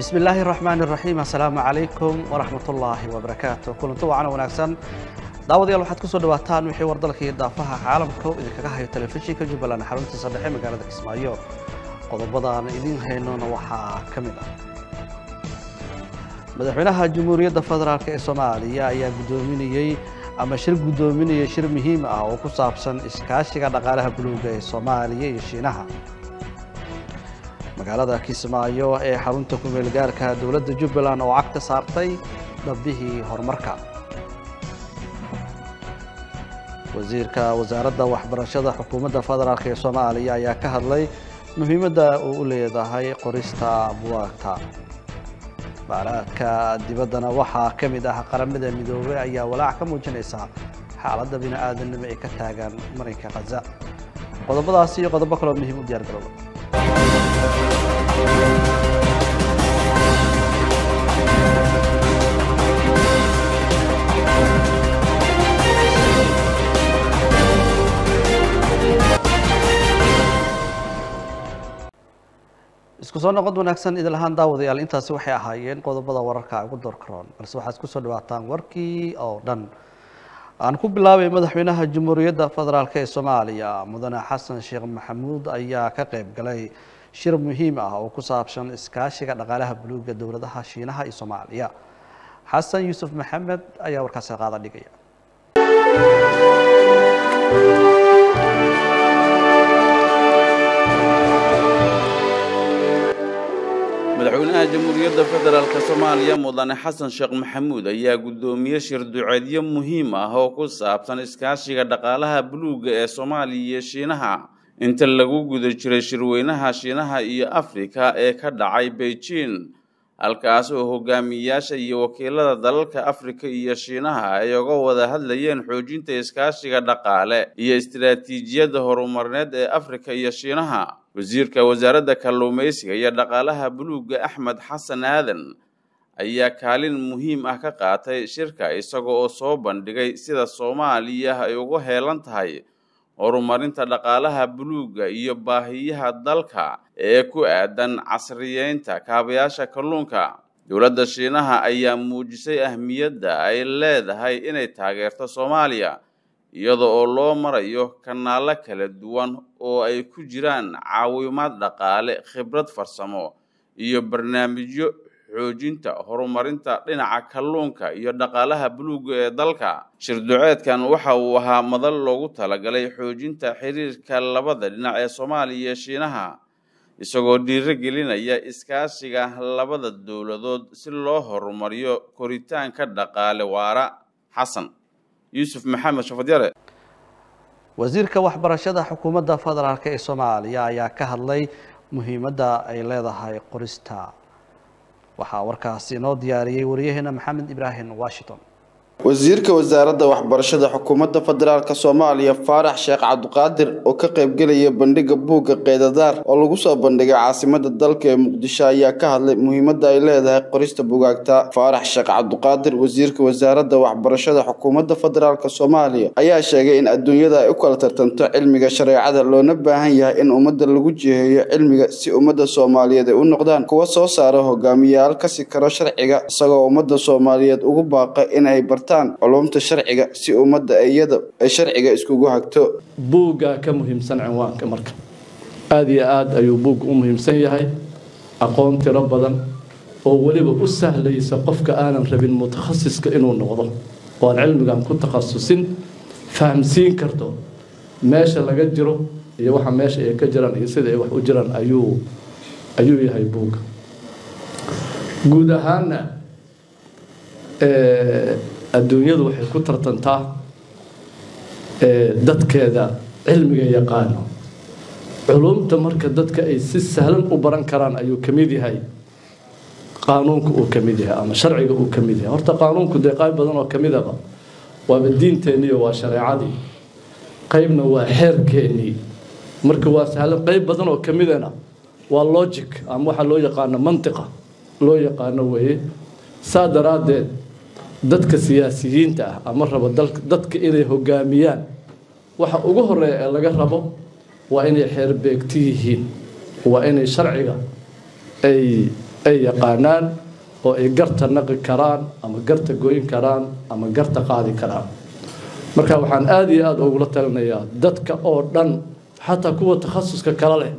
bismi illaahi raxmaan iraxiim assalaamu calaykum waraxmat ullaahi wabarakaatu kulanti wacana wanaagsan daawadayaal waxaad kusoo dhawaataan wixii war dalka iyo daafaha caalamka oo idinkaga hayo telefishinka jubbaland xaruntiisa dhexe magaalada kismaayo qodobadaan idiin haynona waxaa ka mid ah madaxweynaha jamhuuriyadda federaalk ee soomaaliya ayaa guddoominayey ama shir guddoominayay shir muhiim ah oo ku saabsan iskaashiga dhaqaalaha buluuga ee soomaaliya iyo shiinaha magaalada kismaayo ee xarunta kumeel gaarka dowladda jubbaland oo cagta saartay dhabbihii horumarka wasiirka wasaaradda waxbarashada xukuumadda federaalk ee soomaaliya ayaa ka hadlay muhiimadda uu u leedahay qorista buwaagta baaraadka dibaddana waxaa ka mid ah qaramada midoobey ayaa walaac ka muujinaysa xaaladda bini-aadamnimo ee ka taagan marinka khaza qodobadaasi iyo qodobo kaloo muhiim u diyaar garooba isku soo noqod wanaagsan idin lahaan daawadayaal intaasi waxay ahaayeen qodobada wararka ugu door karoon balse waxaad kusoo dhawaataan warkii oo dhan aan ku bilaabay madaxweynaha jamhuuriyadda federaalk ee soomaaliya mudane xasan sheekh maxamuud ayaa ka qayb galay shir muhiim ah oo ku saabsan iskaashiga dhaqaalaha buluuga dowladaha shiinaha iyo soomaaliya xasan yuusuf maxamed ayaa warkaasi qaada dhigaya madaxweynaha jamhuuriyadda federaalk soomaaliya mudane xasan sheekh maxamuud ayaa guddoomiye shir duceedyo muhiim ah oo ku saabsan iskaashiga dhaqaalaha buluugga ee soomaaliya iyo shiinaha inta lagu guda jiray shirweynaha shiinaha iyo afrika ee ka dhacay beijing halkaas oo hogaamiyayaasha iyo wakiilada dalalka afrika iyo shiinaha ay uga wada hadlayeen xoojinta iskaashiga dhaqaale iyo istiraatiijiyadda horumarneed ee afrika iyo shiinaha wasiirka wasaaradda kalluumaysiga iyo dhaqaalaha buluugga axmed xasan aadan ayaa kaalin muhiim ah ka qaatay shirka isaga oo soo bandhigay sida soomaaliya ay ugu heelan tahay horumarinta dhaqaalaha buluugga iyo baahiyaha dalka ee ku aadan casriyeynta kaabayaasha kalluunka dowladda shiinaha ayaa muujisay ahmiyadda ay leedahay inay taageerto soomaaliya iyada oo loo marayo kanaalo kala duwan oo ay ku jiraan caawimaad dhaqaale khibrad farsamo iyo barnaamijyo xoojinta horumarinta dhinaca kalluunka iyo dhaqaalaha buluugga ee dalka shirduceedkan waxa uu ahaa madal loogu talagalay xoojinta xiriirka labada dhinac ee soomaaliya iyo shiinaha isagoo dhiiro gelinaya iskaashiga labada dowladood si loo horumariyo koritaanka dhaqaale waara xasan yuusuf maxamed shafadyare wasiirka waxbarashada xukuumadda federaalk ee soomaaliya ayaa ka hadlay muhiimadda ay leedahay qorista waxaa warkaasi inoo diyaariyey waryaheena maxamed ibraahim washington wasiirka wasaaradda waxbarashada xukuumadda federaalk soomaaliya faarax sheekh cabdiqaadir oo ka qaybgelaya bandhiga buugga keydadaar oo lagu soo bandhigay caasimada dalka ee muqdisho ayaa ka hadlay muhiimadda ay leedahay qorista bugaagta faarax sheekh cabdiqaadir wasiirka wasaaradda waxbarashada xukuumadda federaalk soomaaliya ayaa sheegay in adduunyada ay u kala tartanto cilmiga shareecada loona baahan yahay in ummadda lagu jiheeyo cilmiga si ummadda soomaaliyeed ay u noqdaan kuwa soo saara hogaamiyayaal kasi karo sharciga isagoo ummadda soomaaliyeed ugu baaqa inay bartaan culumta sharciga si ummadda iyada ay sharciga iskugu hagto buuggaa ka muhiimsan cinwaanka marka aada iyo aada ayuu buugga u muhiimsan yahay aqoon tiro badan oo weliba u sahlaysa qofka aanan rabin mutakhasiska inuu noqdo oo aan cilmigan ku takhasusin fahamsiin karto meesha laga jiro iyo waxa meesha ay ka jiraan iyo sida ay wax u jiraan ayuu ayuu yahay buugga guud ahaana adduunyadu waxay ku tartantaa dadkeeda cilmiga yaqaano culumta marka dadka ay si sahlan u baran karaan ayuu ka mid yahay qaanuunka uu ka mid yahay ama sharciga uu ka mid yahay horta qaanuunku dee qayb badan oo ka midaba waaba diinteenniiyo waa shareecadii qaybna waa xeerkeennii marka waa sahlan qayb badan oo ka midana waa logic ama waxaa loo yaqaano mantiqa loo yaqaano weeye saa daraaddeed dadka siyaasiyiinta ah ama rabo dadka inay hogaamiyaan waxa ugu horeeya ee laga rabo waa inay xeerbeegti yihiin waa inay sharciga ay ay yaqaanaan oo ay garta naqi karaan ama garta goyn karaan ama garta qaadi karaan marka waxaan aada iyo aada ugula talinayaa dadka oo dhan xataa kuwa takhasuska kale leh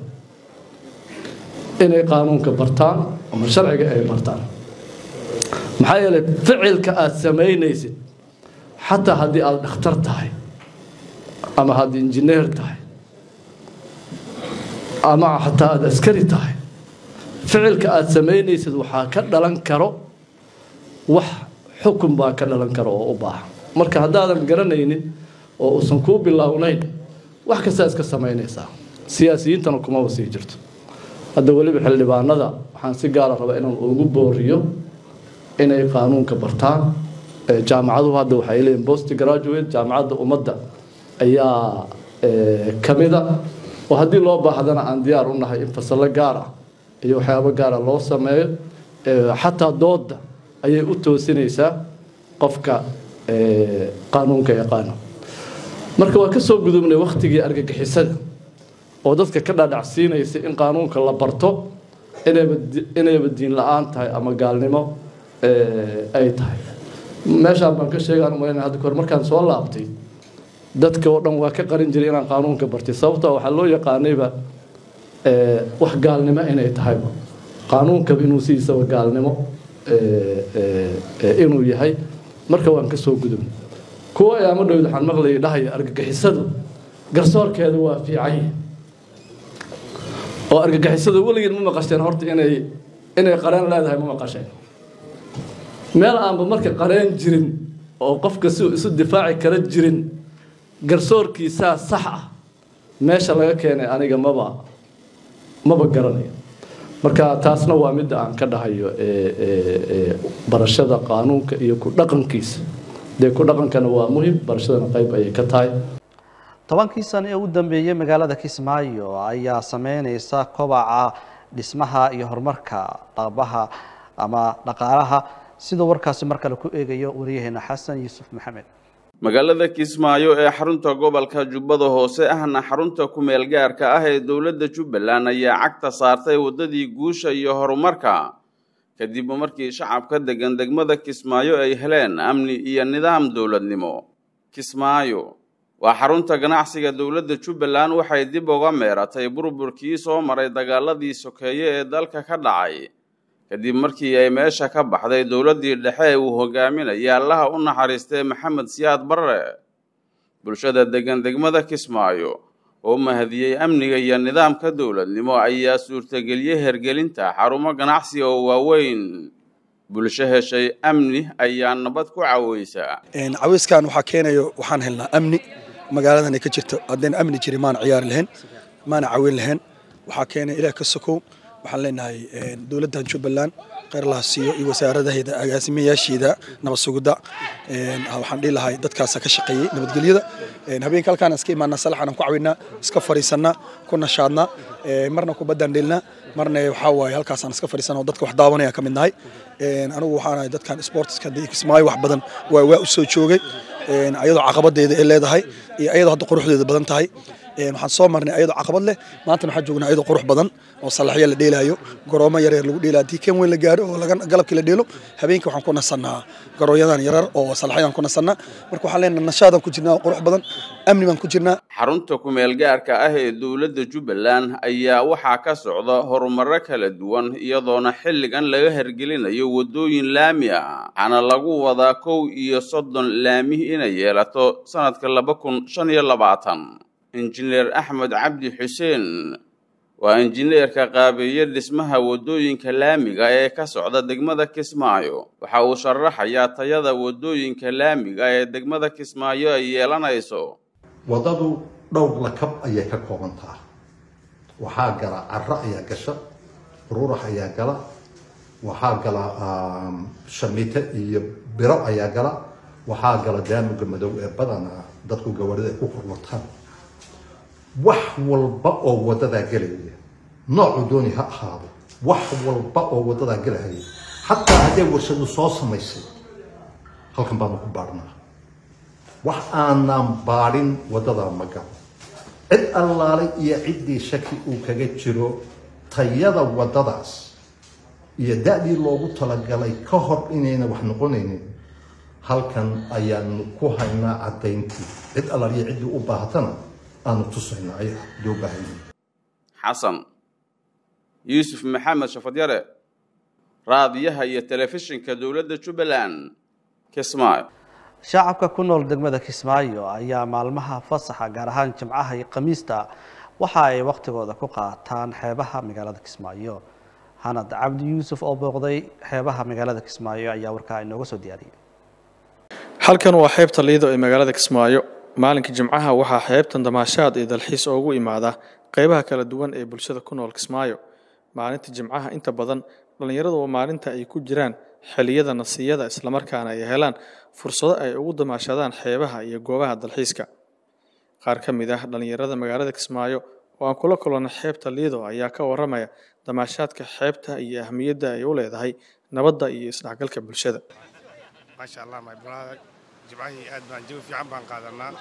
inay qaanuunka bartaan ama sharciga ay bartaan maxaa yeelay ficilka aada samaynaysid xataa haddii aada dhakhtar tahay ama haddii injineer tahay ama xataa aada askari tahay ficilka aada samaynaysid waxaa ka dhalan karo wax xukun baa ka dhalan karo oo u baahan marka haddaadan garanaynin oo uusan kuu bilownayn wax kastaa iska samaynaysaa siyaasiyiintana kumaba sii jirto hadda weliba xildhibaanada waxaan si gaara rabaa inaan ugu booriyo inay qaanuunka bartaan jaamacaduhu hadda waxay leeyihin post graduate jaamacadda ummadda ayaa kamida oo haddii loo baahdana aan diyaar u nahay in fasallo gaar ah iyo waxyaabo gaara loo sameeyo xataa dooda ayay u toosinaysaa qofka qaanuunka yaqaano marka waa ka soo gudubnay waktigii argagixisada oo dadka ka dhadhacsiinaysa in qaanuunka la barto inayba inayba diin la-aan tahay ama gaalnimo ay tahay meeshaan baan ka sheegaan umaynaya hadda kahor markaan soo laabtay dadka oo dhan waa ka qarin jiray inaan qaanuunka bartay sababtoo waxaa loo yaqaanayba wax gaalnimo inay tahayba qaanuunkaba inuu sidiisaba gaalnimo inuu yahay marka waan ka soo gudubnay kuwa ayaama dhowd waxaan maqlayay dhahaya argagixisadu garsoorkeeda waa fiican yahay oo argagixisadu weligeed ma maqasheen horta inay inay qareen leedahay ma maqasheen meel aanba marka qareen jirin oo qofka si isu difaaci kara jirin garsoorkiisaa sax ah meesha laga keenay aniga maba maba garanayo marka taasna waa midda aan ka dhahayo barashada qaanuunka iyo ku dhaqankiisa dee ku dhaqankana waa muhim barashadana qayb ayay ka tahay tobankii sano ee u dambeeyey magaalada kismaayo ayaa sameyneysa kobaca dhismaha iyo horumarka dhaqbaha ama dhaqaalaha sidoo warkaasi mar kale ku eegayo wariyaheena xasan yuusuf maxamed magaalada kismaayo ee xarunta gobolka jubbada hoose ahna xarunta ku-meel gaarka ah ee dowladda jubbaland ayaa cagta saartay waddadii guusha iyo horumarka kadib markii shacabka degan degmada kismaayo ay heleen amni iyo nidaam dowladnimo kismaayo waa xarunta ganacsiga dowladda jubbaland waxay dib uga meeratay burburkii soo maray dagaaladii sokeeye ee dalka ka dhacay kadib markii ay meesha ka baxday dowladdii dhexe ee uu hogaaminaya allaha u naxariistay maxamed siyaad barre bulshada degan degmada kismaayo oo mahadiyey amniga iyo nidaamka dowladnimo ayaa suurtageliyey hergelinta xarumo ganacsi oo waaweyn bulsho heshay amni ayaa nabad ku caweysa caweyskan waxaa keenayo waxaan helnaa amni magaaladan ay ka jirto haddayna amni jirin maana ciyaari lahayn maana caweyn lahayn waxaa keenaya ilaah ka sokow waxaan leenahay dowladdan jubbaland kheyr laha siiyo iyo wasaaradaheeda agaasimayaasheeda nabad sugidda waxaan dhihi lahay dadkaasa ka shaqeeyey nabadgelyada habeenka halkaan iska imaanaa salaxaan ku cawinnaa iska fariisannaa ku nashaadnaa marna kubaddaan dhelnaa marna waxaa waaye halkaasaan iska fariisannaa oo dadka wax daawanaya ka mid nahay anigu waxaan ahay dadkan sportiska kismaayo wax badan waa waa u soo joogay ayadoo caqabadeeda ay leedahay iyo ayadoo hadda quruxdeeda badan tahay waxaan soo marnay ayadoo caqabad leh maantana waxaan joognaa ayadoo qurux badan oo salaxya la dheelaayo garoomo yaryar lagu dheelaa haddii kan weyn la gaaro oo galabkii la dheelo habeenkii waxaan ku nasannaa garoonyadan yarar oo salaxyadan ku nasannaa marka waxaan leenahay nashaadan ku jirnaa oo qurux badan amni baan ku jirnaa xarunta ku-meel gaarka ah ee dowladda jubbaland ayaa waxaa ka socda horumarro kala duwan iyadoona xilligan laga hergelinayo waddooyin laami ah waxaana lagu wadaa kow iyo soddon laami inay yeelato sanadka laba kun shan iyo labaatan injineer axmed cabdi xuseen waa injineerka qaabeeye dhismaha waddooyinka laamiga ee ka socda degmada kismaayo waxa uu sharaxayaa tayada waddooyinka laamiga ee degmada kismaayo ay yeelanayso waddadu dhowr lakab ayay ka kooban tahay waxaa gala caro ayaa gasha rurax ayaa gala waxaa gala shamiite iyo biro ayaa gala waxaa gala daanuga madow ee badana dadku gawarida ay ku kurwataan wax walba oo wadadaa gelaya noocu dooni ha ahaado wax walba oo wadadaa gelahaya xataa hadday warshadu soo samaysay halkan baanu ku baadhnaa wax aanaan baadhin wadadaa ma galo cid allaalay iyo ciddii shaki uu kaga jiro tayada wadadaas iyo da-dii loogu talagalay ka hor inayna wax noqonaynin halkan ayaanu ku haynaa caddayntii cid allaliya ciddii u baahatana aanu tusayna ay loo baahanya xasan yuusuf maxamed shafadyare raadiyaha iyo telefishinka dowladda jubbaland kismaayo shacabka ku nool degmada kismaayo ayaa maalmaha fasaxa gaar ahaan jimcaha iyo khamiista waxa ay wakhtigooda ku qaataan xeebaha magaalada kismaayo hanad cabdi yuusuf oo booqday xeebaha magaalada kismaayo ayaa warkaa inooga soo diyaariyay halkan waa xeebta liido ee magaalada kismaayo maalinka jimcaha waxaa xeebtan damaashaad iyo dalxiis oogu imaada qeybaha kala duwan ee bulshada ku nool kismaayo maalinta jimcaha inta badan dhallinyaradu waa maalinta ay ku jiraan xilliyada nasiyada islamarkaana ay helaan fursado ay ugu damaashadaan xeebaha iyo goobaha dalxiiska qaar ka mid ah dhallinyarada magaalada kismaayo oo aan kula kulana xeebta liido ayaa ka waramaya damaashaadka xeebta iyo ahmiyadda ay u leedahay nabadda iyo isdhexgalka bulshada maasha allah my brother jimcahii aad baan jawi fiican baan qaadanaa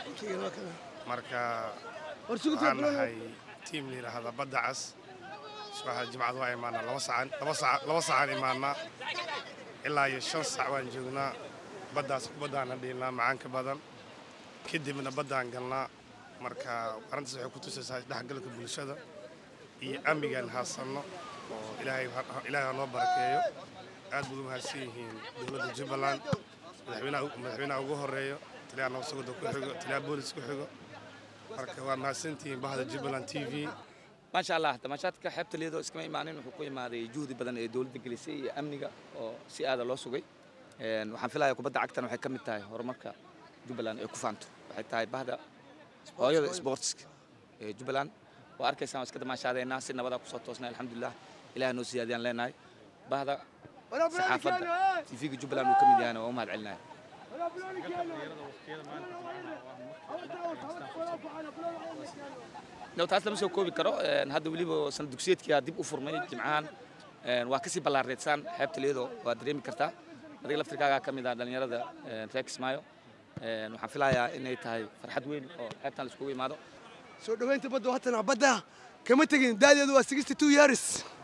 marka waxaan nahay tiim la yidhaahda badda cas subaxda jimcada waa imaanaa laba sacan laba saca laba sacaan imaanaa ilaa iyo shan sac waan joognaa baddaas baddaana dhiilnaa macaanka badan kadibna baddaan galnaa marka arrintaas waxay ku tusaysaa isdhexgalka bulshada iyo amnigaan haasanno oo ilaahay ilaahay ha noo barakeeyo aad baad u mahadsan yihiin dowladda jubbaland madaxweynaha madaxweynaha ugu horeeyo taliyaha nabadsuguda ku xigo taliyaha boolis ku xigo marka waa mahadsantihiin bahda jubbaland t v maasha allah damaashaadka xeebta liidoo iskama imaanin wuxuu ku imaaday juhdi badan ee dowladda gelisay iyo amniga oo si aada loo sugay waxaan filayaa kubadda cagtan waxay ka mid tahay horumarka jubbaland ay ku faanto waxay tahay bahda hooyada sportska ee jubbaland waa arkaysaan waa iska damaashaadeynaa si nabadaa kusoo toosnay alxamdulilah ilaah noo siyaadiyaan leenahay bahda saxaafadda tv-ga jubbaland uu ka mid yahayna waa u mahad celinaya no taas lama soo koobi karo hadda weliba sanad dugsiyeedkia dib u furmay jimcahan waa kasii ballaareedsaan xeebta leedo waa dareemi kartaa adiga laftirkaagaa ka mid ah dhallinyarada reer kismaayo waxaan filayaa inay tahay farxad weyn oo xeebtan la iskugu imaado soo dhoweynta badda haatan badda kama tegin daadeedu waa sixty two years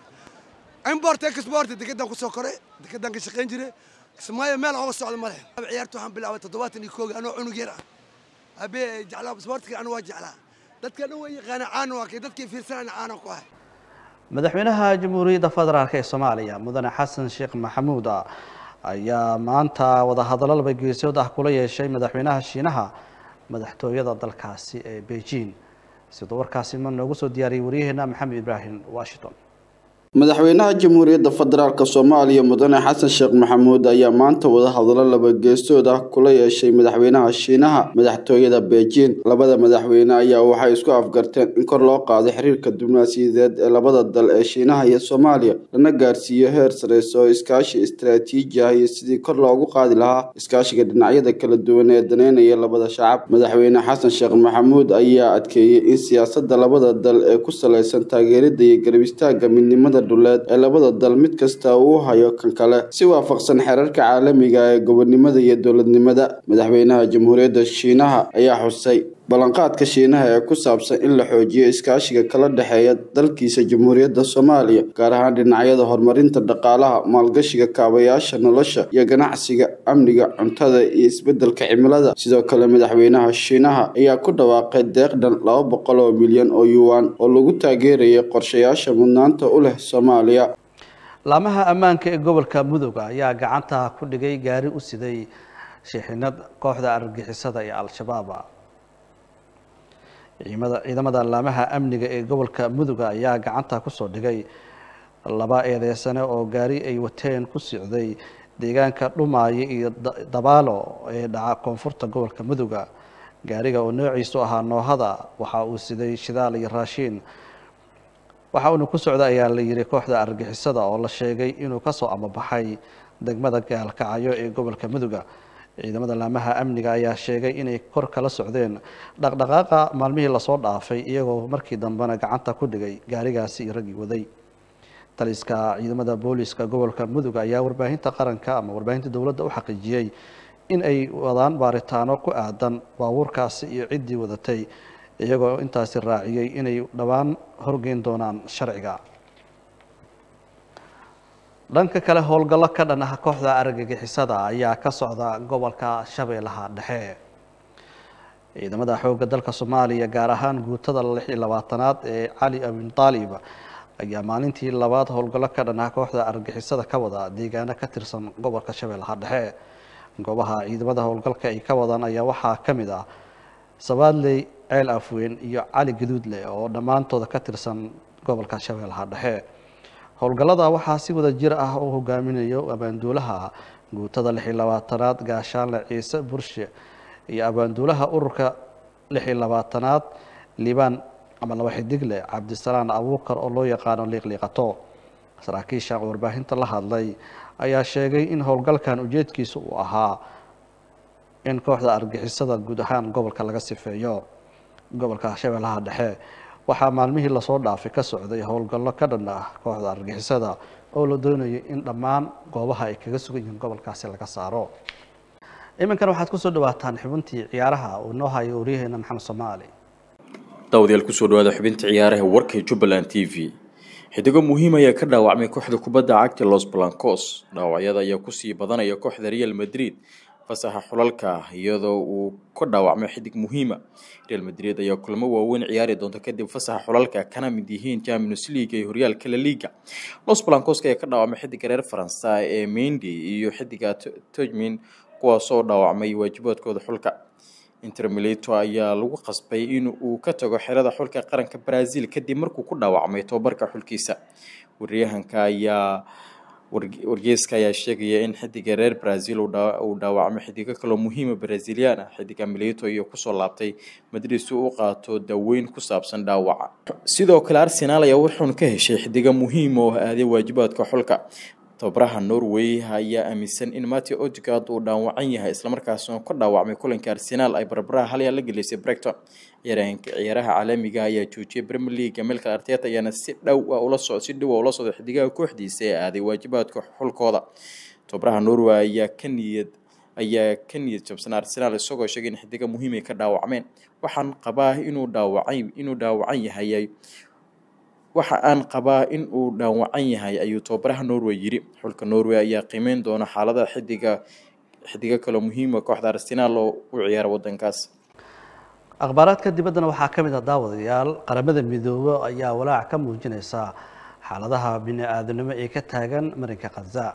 import export dekedan ku soo koray dekedan ka shaqayn jiray kismaayo meel oga socda ma leh ciyaarta waxaan bilaabay toddobaatan iyo kooga anoo cunug yar ah abee jeclaa sportka anu waa jeclaa dadka dhan waa yaqaana caan waa kay dadkii fiirsanayna caana ku ahay madaxweynaha jamhuuriyadda federaalk ee soomaaliya mudane xasan sheekh maxamuud ayaa maanta wadahadallo laba geesood ah kula yeeshay madaxweynaha shiinaha madaxtooyada dalkaasi ee beijing sidoo warkaasi ma noogu soo diyaariyey waryaheena maxamed ibraahim washington madaxweynaha jamhuuriyadda federaalk soomaaliya mudane xasan sheekh maxamuud ayaa maanta wadahadallo laba geesood ah kula yeeshay madaxweynaha shiinaha madaxtooyada beijing labada madaxweyne ayaa waxay isku afgarteen in kor loo qaado xiriirka diblomaasiyadeed ee labada dal ee shiinaha iyo soomaaliya lana gaarsiiyo heer sareysa oo iskaashi istaraatiiji ah iyo sidii kor loogu qaadi lahaa iskaashiga dhinacyada kala duwan ee daneynaya labada shacab madaxweyne xasan sheekh maxamuud ayaa adkeeyey in siyaasada labada dal ee ku saleysan taageerida iyo garab istaaga midnimada dhuleed ee labada dal mid kasta uu hayo kan kale si waafaqsan xeerarka caalamiga ee gobonnimada iyo dowladnimada madaxweynaha jamhuuriyadda shiinaha ayaa xusay ballanqaadka shiinaha ee ku saabsan in la xoojiyo iskaashiga kala dhexeeya dalkiisa jamhuuriyadda soomaaliya gaar ahaan dhinacyada horumarinta dhaqaalaha maalgashiga kaabayaasha nolosha iyo ganacsiga amniga cuntada iyo isbedelka cimilada sidoo kale madaxweynaha shiinaha ayaa ku dhawaaqay deeq dhan laba boqol oo milyan oo yuwan oo lagu taageerayay qorshayaasha mudnaanta u leh soomaaliya laamaha ammaanka ee gobolka mudug ayaa gacanta ku dhigay gaari u siday shixinad kooxda argagixisada ee al-shabaab ciidamada laamaha amniga ee gobolka mudug ayaa gacanta kusoo dhigay laba eedeysane oo gaari ay wateen ku socday deegaanka dhumaayo iyo dabaalo ee dhaca koonfurta gobolka muduga gaariga oo noociisu ahaa noohada waxa uu siday shidaal iyo raashiin waxa uuna ku socda ayaa la yiri kooxda argixisada oo la sheegay inuu kasoo amabaxay degmada gaalkacyo ee gobolka muduga ciidamada laamaha amniga ayaa sheegay inay kor kala socdeen dhaqdhaqaaqa maalmihii lasoo dhaafay iyagoo markii dambena gacanta ku dhigay gaarigaasi iyo raggii waday taliska ciidamada booliska gobolka mudug ayaa warbaahinta qaranka ama warbaahinta dowladda u xaqiijiyey in ay wadaan baaritaano ku aadan baabuurkaasi iyo ciddii wadatay iyagoo intaasi raaciyey inay dhowaan horgeyn doonaan sharciga dhanka kale howlgallo ka dhan ah kooxda argagixisada ayaa ka socda gobolka shabeellaha dhexe ciidamada xoogga dalka soomaaliya gaar ahaan guutada lix iyo labaatanaad ee cali amin taalib ayaa maalintii labaad howlgallo ka dhan ah kooxda argagixisada ka wada deegaano ka tirsan gobolka shabeellaha dhexe goobaha ciidamada howlgalka ay ka wadaan ayaa waxaa ka mid ah sabaadley ceel afweyn iyo cali gaduudle oo dhammaantooda ka tirsan gobolka shabeellaha dhexe howlgallada waxaa si wada jir ah u hogaaminayo abaanduulaha guutada lix iyo labaatanaad gaashaanle ciise burshe iyo abaanduulaha ururka lix iyo labaatanaad liibaan ama laba xidigle cabdisalaan abuukar oo loo yaqaano liiqliiqato saraakiisha warbaahinta la hadlay ayaa sheegay in howlgalkan ujeedkiisa uu ahaa in kooxda argixisada guud ahaan gobolka laga sifeeyo gobolka shabeellaha dhexe waxaa maalmihii lasoo dhaafay ka socday howlgallo ka dhan ah kooxda argixisada oo la doonayay in dhammaan goobaha ay kaga sugan yihiin gobolkaasi laga saaro iminkan waxaad kusoo dhawaataan xubintii ciyaaraha uu noo hayo waryaheena maxamed soomaali daawadayaal kusoo dhawaada xubinta ciyaaraha warka jubbaland t v xidigo muhiim ayaa ka dhaawacmay kooxda kubadda cagta los blancos dhaawacyada ayaa kusii badanaya kooxda real madrid fasaxa xulalka iyadoo uu ka dhaawacmay xidig muhiima real madrid ayaa kulamo waaweyn ciyaari doonta kadib fasaxa xulalka kana mid yihiin champions league iyo horyaalka la liga los blancos ayaa ka dhaawacmay xidiga reer faransa ee mendi iyo xidiga togmin kuwaasoo dhaawacmay waajibaadkooda xulka inter milito ayaa lagu qasbay in uu ka tago xerada xulka qaranka brazil kadib markuu ku dhaawacmay tobabarka xulkiisa waryahanka ayaa wargeyska ayaa sheegaya in xidiga reer brazil uu dhaawacmay xidigo kaloo muhiima brazilian ah xidiga milito iyo kusoo laabtay madrid si uu qaato daaweyn ku saabsan dhaawaca sidoo kale arsenal ayaa wuxuun ka heshay xidigo muhiim oo aaday waajibaadka xulka tababaraha norway ayaa aaminsan in mateo odegaard uu dhaawacan yahay islamarkaasna ka dhaawacmay kulanka arsenaal ay barbaraha halyaa la gelisay bregton ciyaaraha caalamiga ayaa joojiyay premier league melka arteta ayaana si dhow ula so si dhow ula socday xidigaha kooxdiisa ee aaday waajibaadka xulkooda tababaraha norway ayaa ka niyad ayaa ka niyad jabsan arsenaal isagoo sheegay in xidiga muhiim ay ka dhaawacmeen waxaan qabaa inuu dhaawacan inuu dhaawacan yahay waxa aan qabaa in uu dhaawacan yahay ayuu tababaraha norway yidhi xulka norway ayaa qiimeyn doona xaalada xidiga xidigo kaloo muhiima kooxda arsenaal oo u ciyaara wadankaas akhbaaraadka dibaddana waxaa ka mid ah daawadayaal qaramada midoobe ayaa walaac ka muujinaysa xaaladaha bini-aadanimo ee ka taagan marinka khaza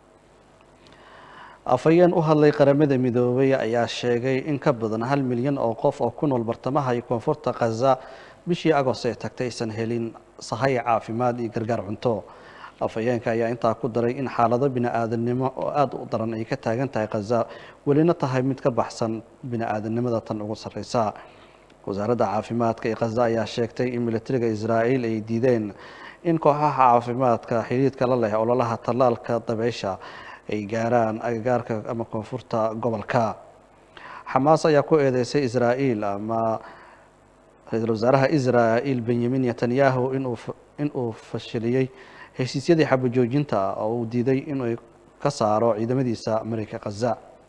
afhayeen u hadlay qaramada midoobey ayaa sheegay in ka badan hal milyan oo qof oo ku nool bartamaha iyo koonfurta khaza bishii agost ee tagtay aysan helin sahay caafimaad iyo gargaar cunto afhayeenka ayaa intaa ku daray in xaalado bini-aadanimo oo aada u daran ay ka taagan tahay khaza welina tahay mid ka baxsan bini-aadanimada tan ugu sarreysa wasaaradda caafimaadka ee khaza ayaa sheegtay in militariga israa'iil ay diideen in kooxaha caafimaadka xidhiidka la leh ololaha tallaalka dabeysha ay gaaraan agagaarka ama koonfurta gobolka xamaas ayaa ku eedeysay israa'iil ama ra-iisul wasaaraha israa'iil benyamin netanyahu inuu inuu fashiliyey heshiisyadii xabajoojinta oo uu diiday inuu ka saaro ciidamadiisa marinka khaza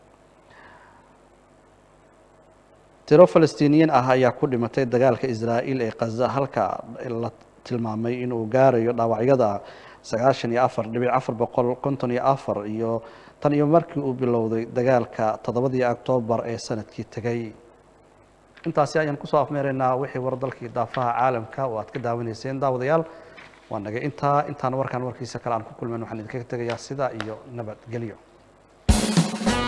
tiro falastiiniyiin ah ayaa ku dhimatay dagaalka israa'iil ee khaza halka la tilmaamay inuu gaarayo dhaawacyada sagaashan iyo afar dhibic afar boqol konton iyo afar iyo tan iyo markii uu bilowday dagaalka toddobadii oktoobar ee sanadkii tegay intaasi ayaan kusoo afmeeraynaa wixii war dalkii daafaha caalamka oo aad ka daawanayseen daawadayaal waa naga intaa intaan warkan warkiisa kale aan ku kulmayn waxaan idinkaga tegayaa sida iyo nabadgelyo